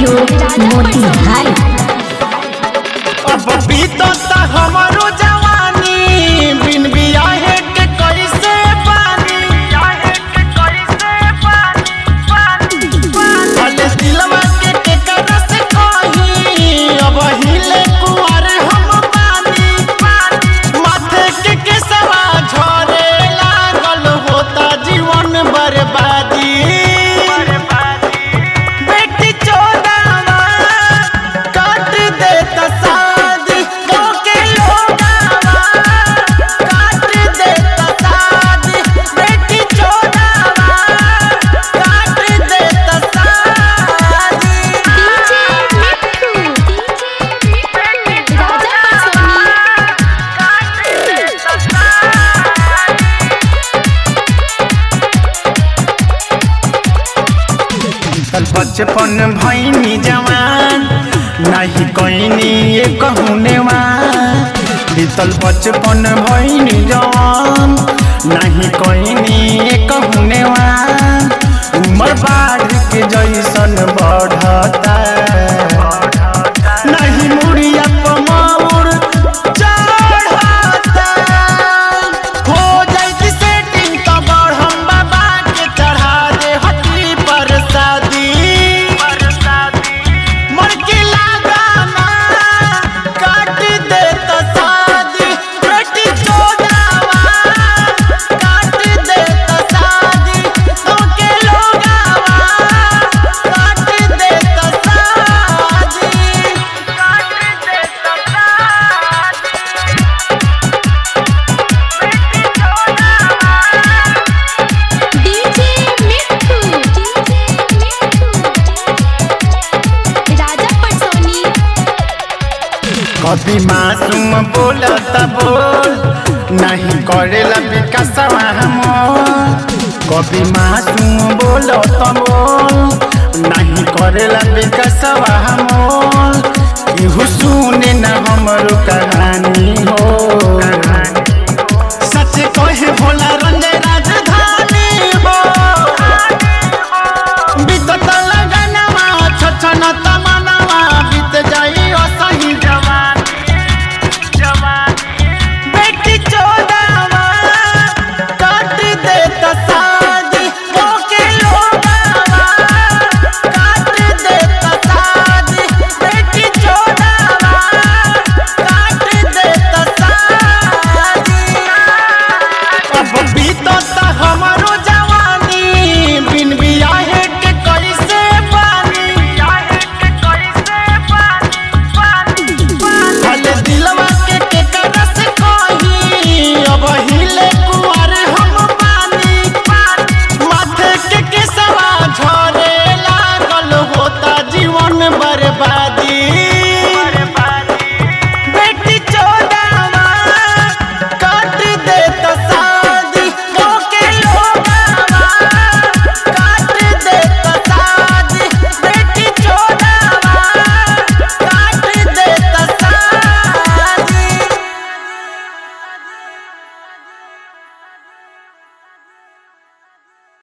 studio Motihari अब बीतता हमारो जवानी बिन बियाहे के कैसे पानी भले दिलवा के केकरा से कही अब हिले कुंवर हम पानी माथे के केसवा झरे लागल होता जीवन बर्बादी बेटी चोदावा काट देता शादी गाँव के लोगावा काट देता शादी बेटी चोदावा काट देता शादी डीजे मिट्ठू राजा पटसोनी कल बचपन भैनी जवान नहीं कहनी ये कहूनेवा बीतल बचपन भैनी जवान नहीं कहनी ये कहूनेवा उम्र बाढ़ के जैसन बढ़ता नहीं मुड़िया पमाउर चढ़ता हो जाइत सेटिंग तो बढ़म बाबा के चढ़ा दे हटी पर शादी मर के लगाना काट दे तो शादी बेटी चोदावा काट दे तो शादी तो के लोगावा काट दे तो शादी काट दे तो शादी डीजे मिट्ठू राजा पटसोनी कभी मासूम बोलता बोल नहीं करेला विकास मोल कभी मासूम बोलता बोल नहीं करेला विकास मोल इहु सुने न हमरो कहानी हो सच कहे भोला रंजय राजधानी हो बीतत लगनमा छछनत